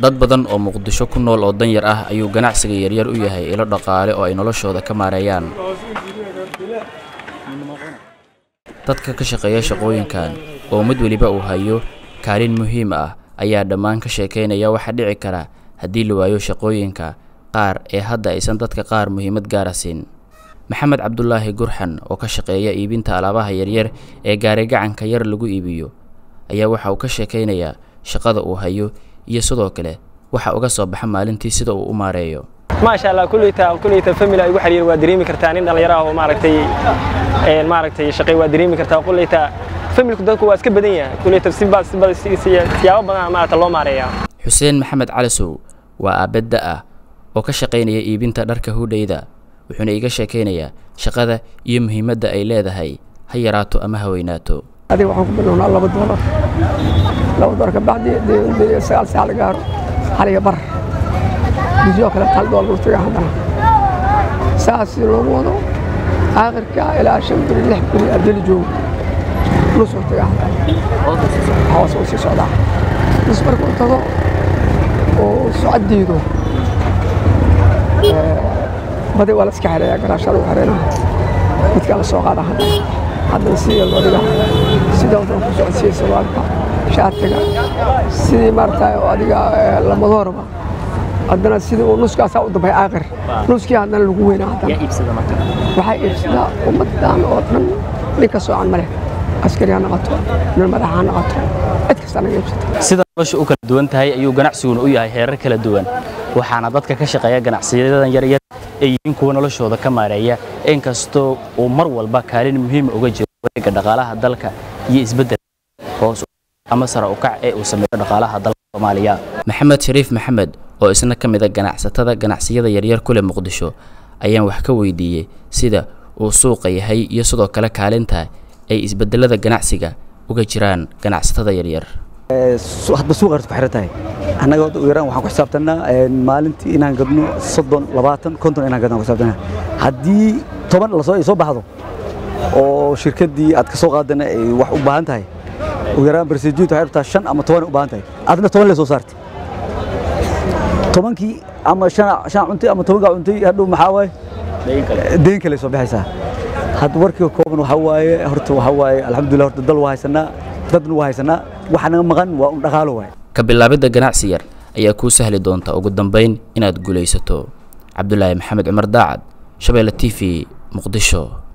dad badan oo muqdisho ku nool oo danyar ah ayuu ganacsiga yaryar u yahay ilo dhaqaale oo ay noloshooda ka maareeyaan dadka ka shaqeeya shaqooyinkan oo mid weliba uu hayo kaalin muhiim ah ayaa dhammaan ka sheekaynaya waxaa dhici kara haddii la waayo shaqooyinka qaar ee hadda aysan dadka qaar muhiimad gaara siin maxamed cabdulaahi gurxan oo ka shaqeeya iibinta alaabaha yaryar ee gaari gacanka yar lagu iibiyo ayaa waxa uu ka sheekaynayaa shaqada uu hayo iyo sidoo kale waxa uga soo baxa maalintii sida uu u maareeyo maasha allah kulleyta kulleyta family ay ugu xiriir waa dareemi kartaa nin dhalinyaro ah oo maaragtay een maaragtay shaqay waa dareemi kartaa kulleyta familku dadku waa iska badan yahay kulleyta si baa si baa siyaabo badan maaragta loo maareeyaa xuseen maxamed calisow waa aabadda ah oo ka shaqaynaya iibinta dharka hudhayda wuxuuna iiga sheekaynayaa shaqada iyo muhiimadda ay leedahay ha yaraato ama ha weynaato adiga waxaan ku bilownaa laba doolar laba doolar kabacdi dee sagaal saac la gaaro hal iyo bar bisoo kale hal doolar u taga haddana saas loogu wado aakhirka ilaa shan biri lix biri ardayla joogo nus u taga haddana hoos u sii socdaa nus markuu tago oo socoddiidu badi waa la iska xereeyaa garaashaa lagu xereynaa midkaa la soo qaada haddana haddana sidii loo dhigaa sida wadan ku socodsiiya sarwaalka shaatiga sidii maaragtay oo adiga lamadoorba haddana sidii uu nuskaasaa u dambay aakhir nuskii haddana lagu weynaa haddana waxaa iibsadaa ummaddan oo dhan nin ka soocan ma leh askari ha noqoto nin madax ha noqoto cid kasta naga iibsata sida nolosha u kala duwan tahay ayuu ganacsiguna u yahay heerar kala duwan waxaana dadka ka shaqeeya ganacsiyadan yaryar ay yihiin kuwa noloshooda ka maareeya inkastoo uu mar walba kaalin muhiima uga jiro wareegga dhaqaalaha dalka iyo isbeddel hoos ama sare u kac ee uu sameeyo dhaqaalaha dalka soomaaliya maxamed shariif maxamed oo isna ka mid a ganacsatada ganacsiyada yaryar ku leh muqdisho ayaan wax ka weydiiyey sida uu suuqa yahay iyo sidoo kale kaalinta ay isbeddelada ganacsiga uga jiraan ganacsatada yaryar hadba suuqa ku xiran tahay annaga ugu yaraan waxaan ku xisaabtanaa maalintii inaan gadno soddon labaatan konton inaan gadno ku xisaabtanaa haddii toban lasoo soo baxdo oo shirkaddii aad ka soo qaadana ay wax u baahan tahay ugu yaraan barseejintu waxay rabtaa shan ama toban u baahan tahay adna toban le soo saartay tobankii ama shan shan cuntay ama tobankaa cuntay hadhow maxaa waaye deyn kale soo baxaysaa hadda warkiga kooban waxaa waaye horta waxaa waaye alxamdulillah horta dal waa haysanaa dadna waa haysanaa waxa naga maqan waa un dhaqaalo waaye ka bilaabidda ganacsi yar ayaa kuu sahli doonta ugu dambayn inaad guulaysato cabdulaahi maxamed cumar daacad shabeelle t v muqdisho